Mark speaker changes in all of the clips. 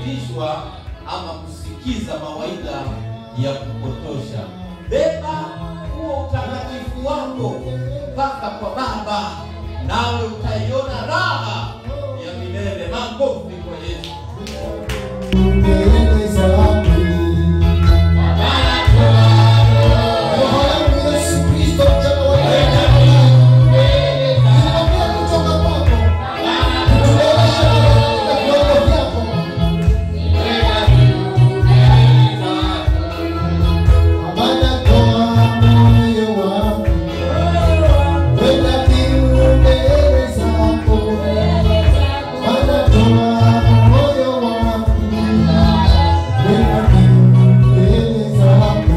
Speaker 1: kufundishwa ama kusikiza mawaidha ya kupotosha. Beba huo utakatifu wako mpaka kwa Baba, nawe utaiona raha ya milele. Makofi kwa Yesu.
Speaker 2: mbele zake. Roho yangu Yesu Kristo, mchana wa leo, ninapokea kutoka kwako, utueleweshe na viwango vyako. Maana toa moyo wangu, weka kiu mbele zako. Maana toa moyo wangu, weka kiu mbele zako.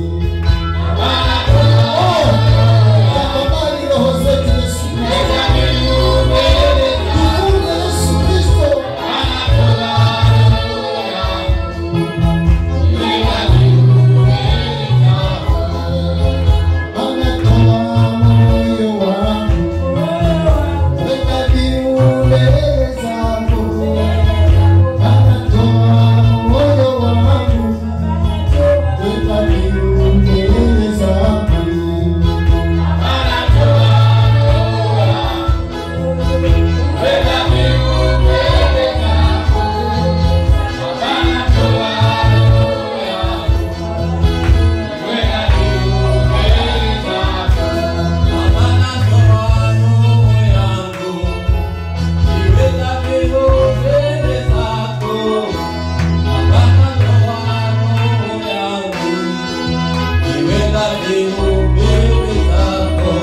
Speaker 2: Oh, tafadhali roho zetu Yesu Kristo. Tufunge Yesu Kristo. Maana toa moyo wangu, weka kiu mbele zako. Maana toa moyo wangu, weka kiu mbele zako.
Speaker 1: Maana toa roho yangu, iweka kiu mbele zako. Maana toa roho yangu, iweka kiu mbele zako.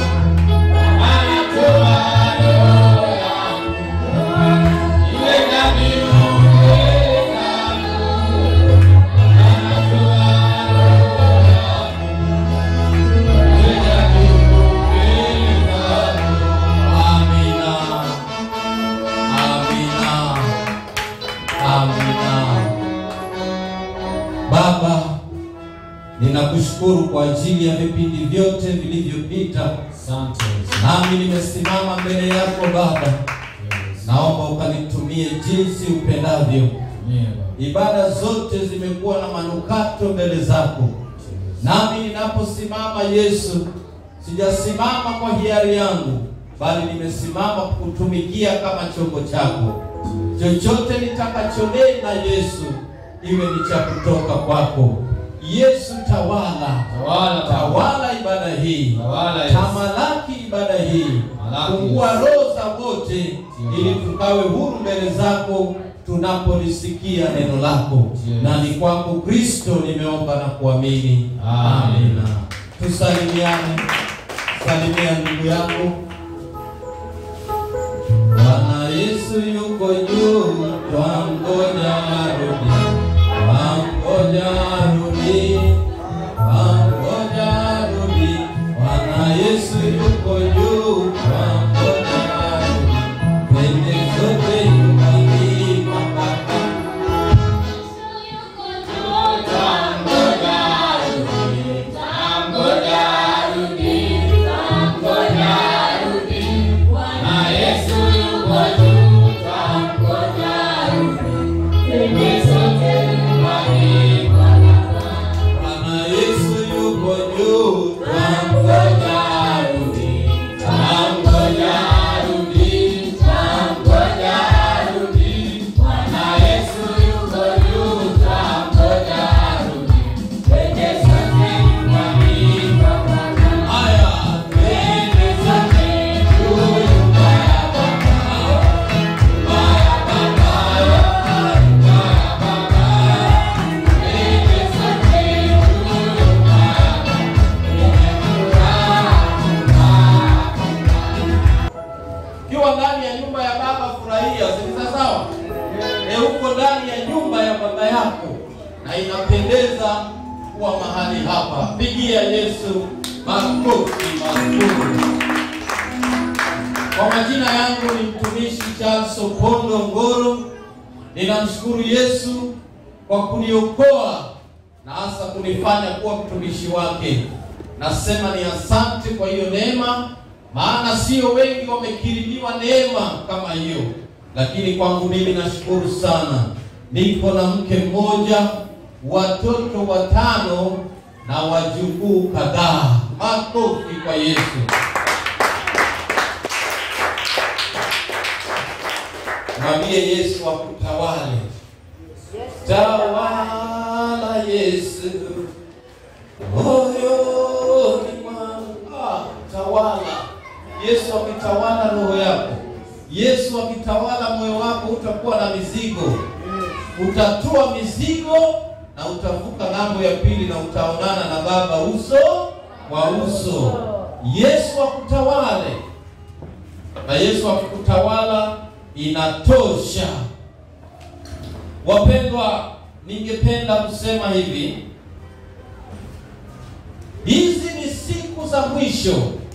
Speaker 1: Amina. Amina. Amina. Baba, ninakushukuru kwa ajili ya vipindi vyote vilivyopita,
Speaker 3: Asante Yesu.
Speaker 1: nami nimesimama mbele yako Baba, naomba ukanitumie jinsi upendavyo.
Speaker 3: Tumie Baba.
Speaker 1: Ibada zote zimekuwa na manukato mbele zako, nami ninaposimama Yesu, sijasimama kwa hiari yangu, bali nimesimama kukutumikia kama chombo chako. Chochote nitakachonena Yesu, iwe ni cha kutoka kwako. Yesu, tawala,
Speaker 3: Tawala,
Speaker 1: tawala ibada hii,
Speaker 3: Tawala, Yesu.
Speaker 1: tamalaki ibada hii,
Speaker 3: Malaki,
Speaker 1: fungua
Speaker 3: Yesu.
Speaker 1: roho za wote, ili tukawe huru mbele zako tunapolisikia neno lako.
Speaker 3: Yes.
Speaker 1: Na ni kwako Kristo nimeomba na kuamini,
Speaker 3: Amen.
Speaker 1: amina. Tusalimiane, salimia ndugu yako. Bwana Yesu yuko juu, twangoja arudi, twangoja arudi, twangoja arudi. Bwana Yesu yuko juu, twangoja arudi, twende sote nyumbani kwa Baba. Bwana Yesu yuko juu, twangoja arudi, twangoja arudi, twangoja arudi. Bwana Yesu yuko juu, twangoja arudi, twende sote nyumbani kwa Baba. Haya, twende sote juu nyumba ya Baba, nyumba ya Baba, nyumba ya Baba. Twende sote juu nyumba ya Baba, yenye furaha, Ukiwa ndani ya nyumba ya baba furahia, si sawa? E, uko ndani ya nyumba ya baba yako na inapendeza kuwa mahali hapa. Pigia Yesu makofi mazuri. Kwa majina yangu ni mtumishi Charles Opondo Ngoro. Ninamshukuru Yesu kwa kuniokoa na hasa kunifanya kuwa mtumishi wake. Nasema ni asante kwa hiyo neema, maana sio wengi wamekirimiwa neema kama hiyo, lakini kwangu mimi nashukuru sana. niko na mke mmoja, watoto watano na wajukuu kadhaa. Makofi kwa Yesu. Mwambie Yesu akutawale. Tawala Yesu moyoni mwangu. Ah, tawala. Yesu akitawala roho yako, Yesu akitawala moyo wako, utakuwa na mizigo, utatua mizigo na utavuka ng'ambo ya pili na utaonana na Baba uso kwa uso. Yesu akutawale, na Yesu akikutawala inatosha. Wapendwa, ningependa kusema hivi, hizi ni siku za mwisho.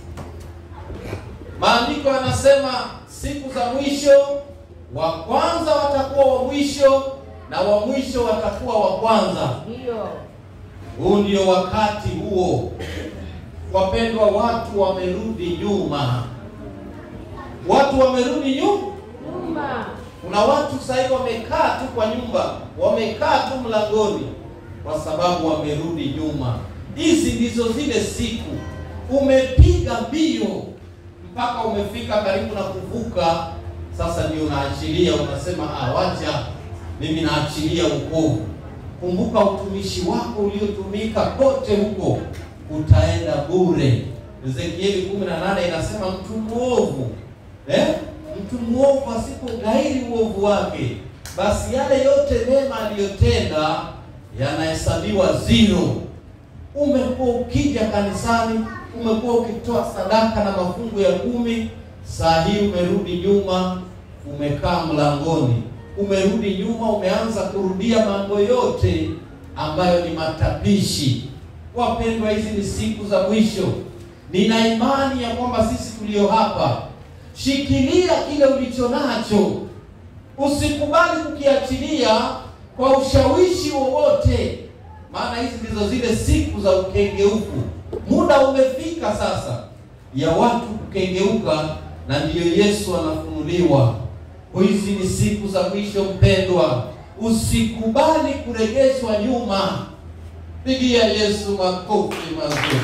Speaker 1: Maandiko yanasema siku za mwisho, wa kwanza watakuwa wa mwisho na wa mwisho watakuwa wa kwanza.
Speaker 4: Ndio.
Speaker 1: Huu ndio wakati huo. Wapendwa, watu wamerudi nyuma, watu wamerudi nyuma.
Speaker 4: Nyuma.
Speaker 1: Kuna watu sasa hivi wamekaa tu kwa nyumba, wamekaa tu mlangoni kwa sababu wamerudi nyuma. Hizi ndizo zile siku umepiga mbio mpaka umefika karibu na kuvuka, sasa ndio unaachilia, unasema ah, wacha mimi naachilia wokovu. Kumbuka utumishi wako uliotumika kote huko utaenda bure. Ezekieli 18 inasema mtu mwovu eh? mtu mwovu asipogairi uovu wake, basi yale yote mema aliyotenda yanahesabiwa zero. Umekuwa ukija kanisani, umekuwa ukitoa sadaka na mafungu ya kumi, saa hii umerudi nyuma, umekaa mlangoni, umerudi nyuma, umeanza kurudia mambo yote ambayo ni matapishi. Wapendwa, hizi ni siku za mwisho. Nina imani ya kwamba sisi tulio hapa Shikilia kile ulicho nacho, usikubali kukiachilia kwa ushawishi wowote, maana hizi ndizo zile siku za ukengeufu. Muda umefika sasa ya watu kukengeuka, na ndiyo Yesu anafunuliwa. Hizi ni siku za mwisho, mpendwa, usikubali kuregeshwa nyuma. Pigia Yesu makofi mazuri.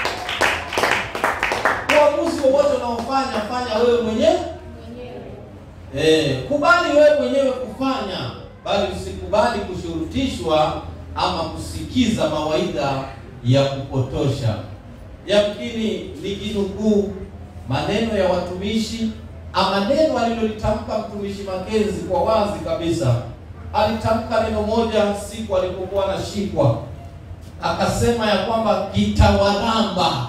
Speaker 1: Uamuzi wowote unaofanya fanya wewe mwenyewe. Eh, kubali wewe mwenyewe kufanya, bali usikubali kushurutishwa ama kusikiza mawaidha ya kupotosha. Yamkini nikinukuu maneno ya watumishi ama neno alilolitamka mtumishi Makenzi kwa wazi kabisa. Alitamka neno moja siku alipokuwa anashikwa, akasema ya kwamba kitawaramba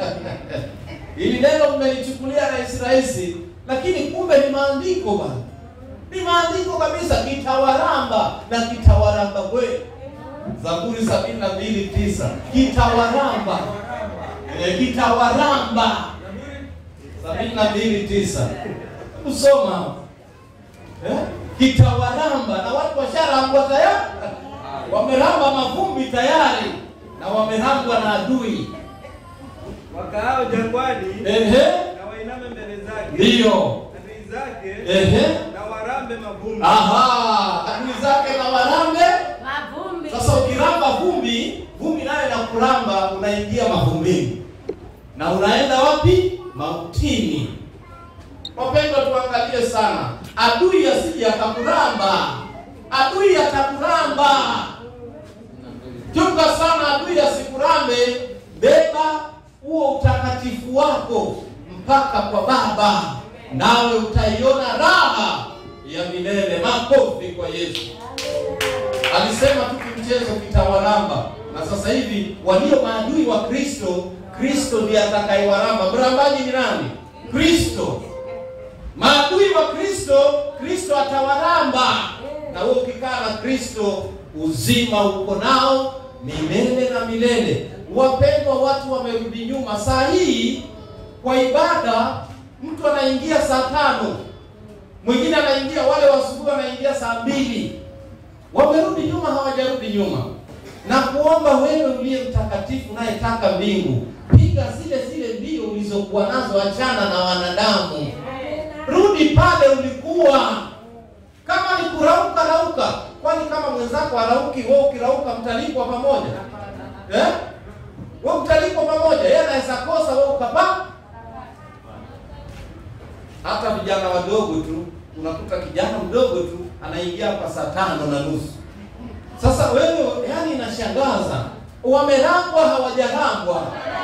Speaker 1: Hili neno mmelichukulia rahisi rahisi, lakini kumbe ni maandiko bana, ni maandiko kabisa. Kitawaramba na kitawaramba kweli. Zaburi sabini na mbili tisa kitawaramba e, kitawaramba sabini na mbili tisa kusoma eh? Kitawaramba na watu washarambwa tayari, wameramba mavumbi tayari na wamerambwa na adui
Speaker 5: Wakaao jangwani
Speaker 1: ehe,
Speaker 5: na wainame mbele zake,
Speaker 1: ndiyo
Speaker 5: adui zake
Speaker 1: ehe.
Speaker 5: na warambe mavumbi.
Speaker 1: Aha, adui zake na warambe.
Speaker 4: Mavumbi.
Speaker 1: Sasa ukiramba vumbi, vumbi nayo inakuramba, unaingia mavumbini na unaenda wapi? Mautini. Wapendwa, tuangalie sana, adui asije akakuramba, adui atakuramba. Chunga sana adui asikurambe. Beba huo utakatifu wako mpaka kwa Baba, nawe utaiona raha ya milele. Makofi kwa Yesu. Alisema tu kimchezo kitawaramba, na sasa hivi walio maadui wa Kristo, Kristo ndiye atakayewaramba. Mrambaji ni nani? Kristo. Maadui wa Kristo, Kristo atawaramba, na wewe ukikaa na Kristo, uzima uko nao milele na milele. Wapendwa, watu wamerudi nyuma. Saa hii kwa ibada, mtu anaingia saa tano, mwingine anaingia, wale wa asubuhi wanaingia saa mbili wamerudi nyuma, hawajarudi nyuma. Na kuomba wewe uliye mtakatifu unayetaka mbingu, piga zile zile mbio ulizokuwa nazo, achana na wanadamu, rudi pale ulikuwa. Kama ni kurauka, rauka. Kwani kama mwenzako arauki, wewe ukirauka mtalipwa pamoja eh? Wewe mtalipwa pamoja, yeye anaweza kosa, wewe ukapaa. Hata vijana wadogo tu, unakuta kijana mdogo tu anaingia hapa saa tano na nusu. Sasa wewe, yani inashangaza, wamerambwa hawajarambwa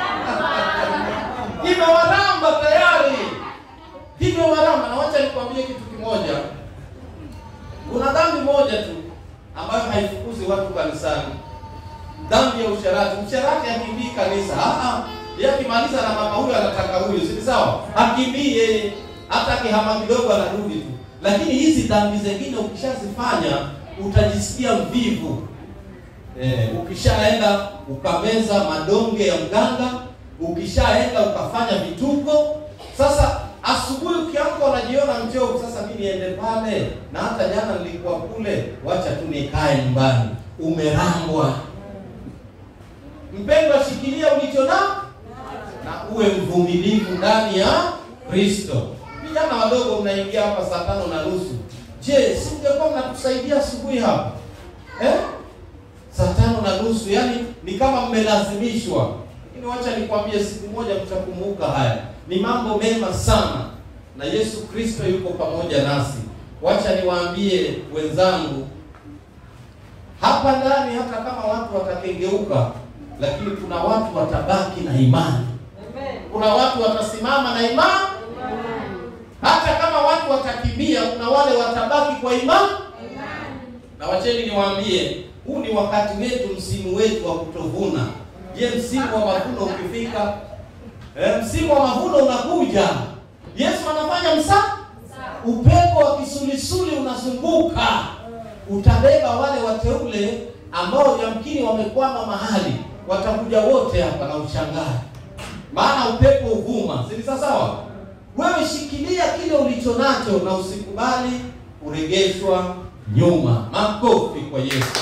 Speaker 1: imewaramba tayari, imewaramba. Na wacha nikwambie kitu kimoja, kuna dhambi moja tu ambayo haifukuzi watu kanisani, dhambi ya usharati. Msharati hakimbii kanisa, ah ah, yeye akimaliza na mama huyo anataka huyo, si sawa? Hakimbii yeye, hata akihama kidogo anarudi tu. Lakini hizi dhambi zingine ukishazifanya utajisikia mvivu. Eh, ukishaenda ukameza madonge ya mganga, ukishaenda ukafanya vituko. Sasa asubuhi ukiamka unajiona mchovu, sasa mimi niende pale, na hata jana nilikuwa kule, wacha tu nikae nyumbani. Umerambwa. Mpendwa, shikilia ulicho na na uwe mvumilivu ndani ya Kristo. Vijana wadogo mnaingia hapa saa tano na nusu. Je, si mngekuwa mnatusaidia asubuhi hapa eh? saa tano na nusu, yani ni kama mmelazimishwa. Lakini wacha nikwambie, siku moja mtakumbuka haya. Ni mambo mema sana, na Yesu Kristo yuko pamoja nasi. Wacha niwaambie wenzangu, hapa ndani, hata kama watu watakengeuka, lakini kuna watu watabaki na imani. Kuna watu watasimama na imani, hata kama watu watakimbia, kuna wale watabaki kwa imani. Na wacheni niwaambie, huu ni wakati wetu, msimu wetu wa kutovuna. Je, msimu wa mavuno ukifika, eh, msimu wa mavuno unakuja, Yesu anafanya msa, upepo wa kisulisuli unazunguka, utabeba wale wateule ambao yamkini wamekwama mahali, watakuja wote hapa na ushangae, maana upepo uvuma. Si sawa? Wewe shikilia kile ulicho nacho na usikubali kuregeshwa nyuma. Makofi kwa Yesu,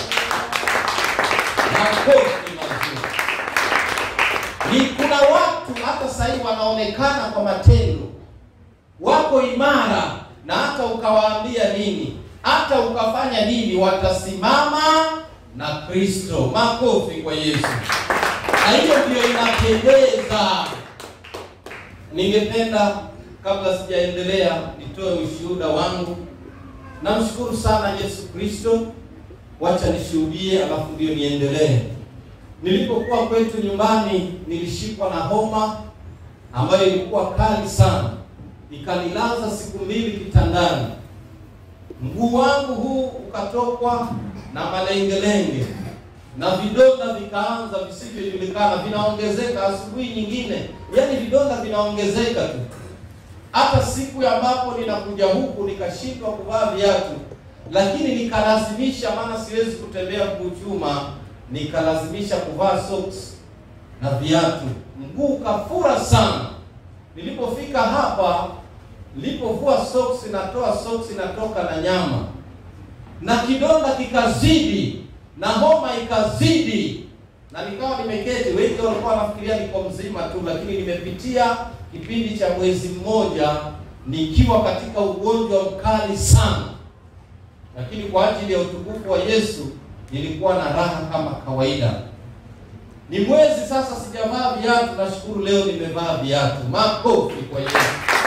Speaker 1: makofi mazuri. Ni kuna watu hata sasa hivi wanaonekana kwa matendo wako imara, na hata ukawaambia nini, hata ukafanya nini, watasimama na Kristo. Makofi kwa Yesu, na hiyo ndio inapendeza. Ningependa kabla sijaendelea nitoe ushuhuda wangu. Namshukuru sana Yesu Kristo, wacha nishuhudie, alafu ndio niendelee. Nilipokuwa kwetu nyumbani, nilishikwa na homa ambayo ilikuwa kali sana, ikanilaza siku mbili kitandani. Mguu wangu huu ukatokwa na malengelenge na vidonda vikaanza visivyojulikana, vinaongezeka asubuhi nyingine, yaani vidonda vinaongezeka tu. Hata siku ambapo ninakuja huku nikashindwa kuvaa viatu, lakini nikalazimisha, maana siwezi kutembea mguu chuma, nikalazimisha kuvaa socks na viatu. Mguu ukafura sana. Nilipofika hapa, nilipovua socks, natoa socks, inatoka na nyama, na kidonda kikazidi na homa ikazidi, na nikawa nimeketi. Wengi walikuwa wanafikiria niko mzima tu, lakini nimepitia kipindi cha mwezi mmoja nikiwa katika ugonjwa mkali sana, lakini kwa ajili ya utukufu wa Yesu nilikuwa na raha kama kawaida. Ni mwezi sasa sijavaa viatu, nashukuru leo nimevaa viatu. Makofi kwa Yesu.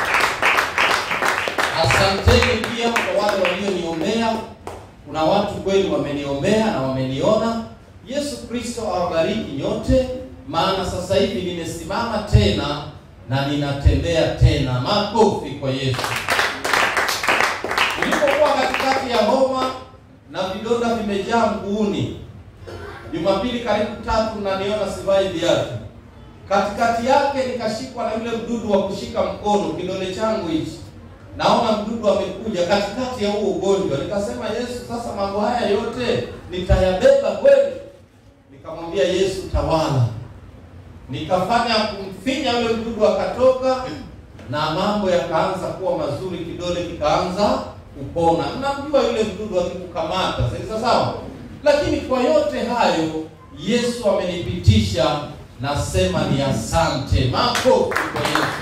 Speaker 1: Asanteni pia kwa wale walioniombea. Kuna watu kweli wameniombea na wameniona. Yesu Kristo awabariki nyote, maana sasa hivi nimesimama tena na ninatembea tena. Makofi kwa Yesu. Nilipokuwa katikati ya homa na vidonda vimejaa mguuni, Jumapili karibu tatu, na niona sivai viatu, katikati yake nikashikwa na yule mdudu wa kushika mkono, kidole changu hichi, naona mdudu amekuja katikati ya huo ugonjwa. Nikasema, Yesu, sasa mambo haya yote nitayabeba kweli? Nikamwambia Yesu, tawala nikafanya kumfinya yule mdudu akatoka, na mambo yakaanza kuwa mazuri, kidole kikaanza kupona. Mnamjua yule mdudu akikukamata, si sawa? Lakini kwa yote hayo Yesu amenipitisha, nasema ni asante. Makofi kwa Yesu.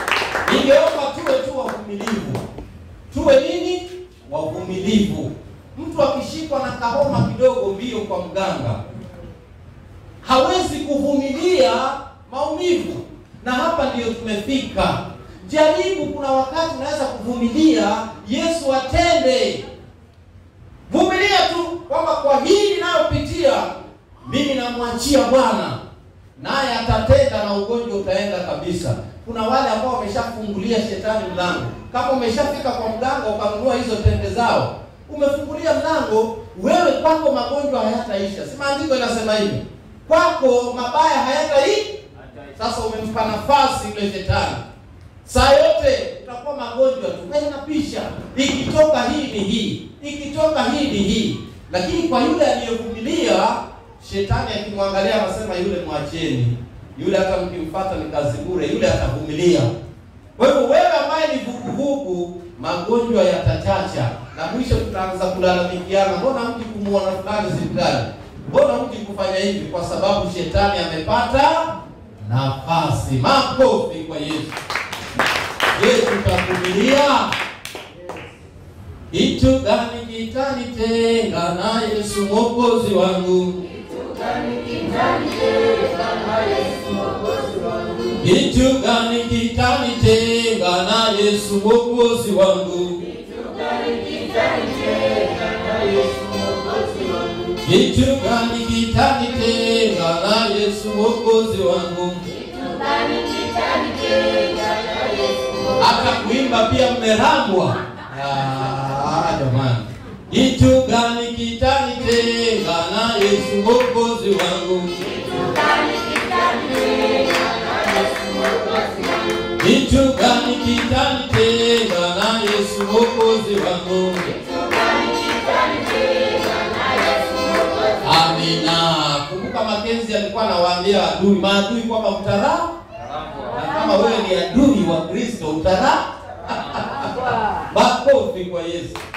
Speaker 1: Ningeomba tuwe tu wavumilivu, tuwe nini? Wavumilivu. Mtu akishikwa na kahoma kidogo, mbio kwa mganga, hawezi kuvumilia maumivu, na hapa ndiyo tumefika. Jaribu, kuna wakati unaweza kuvumilia, Yesu atende. Vumilia tu kwamba kwa hili nayopitia mimi namwachia Bwana, naye atatenda na ugonjwa utaenda kabisa. Kuna wale ambao wameshafungulia shetani mlango. Kama umeshafika kwa mganga ukanunua hizo tende zao, umefungulia mlango, wewe kwako magonjwa hayataisha. Si maandiko inasema hivi, kwako mabaya hayataisha. Sasa umempa nafasi yule shetani, saa yote utakuwa magonjwa tu, wewe unapisha, ikitoka hii ni hii, ikitoka hii ni hii. Lakini kwa yule aliyevumilia, shetani akimwangalia anasema, yule mwacheni, yule hata mkimfuata ni kazi bure, yule atavumilia. Kwa hivyo wewe ambaye ni vuguvugu, magonjwa yatachacha, na mwisho tutaanza kulalamikiana, mbona mji kumuona fulani hospitali, mbona mji kufanya hivi? Kwa sababu shetani amepata nafasi. Makofi kwa Yesu. Je, tutavumilia? Kitu gani kitanitenga na Yesu mwokozi wangu? Kitu gani kitanitenga na Yesu mwokozi wangu? Kitu gani kitanitenga na Yesu mwokozi wangu? Hata kuimba pia mmerambwa. Ah, jamani. Kitu gani kitanitenga na Yesu mwokozi wangu? Kitu gani kitanitenga na Yesu mwokozi wangu? Amina. Kumbuka Makenzi alikuwa anawaambia adui, maadui kwamba mtara na kama wewe ni adui wa Kristo utara. Makofi kwa Yesu.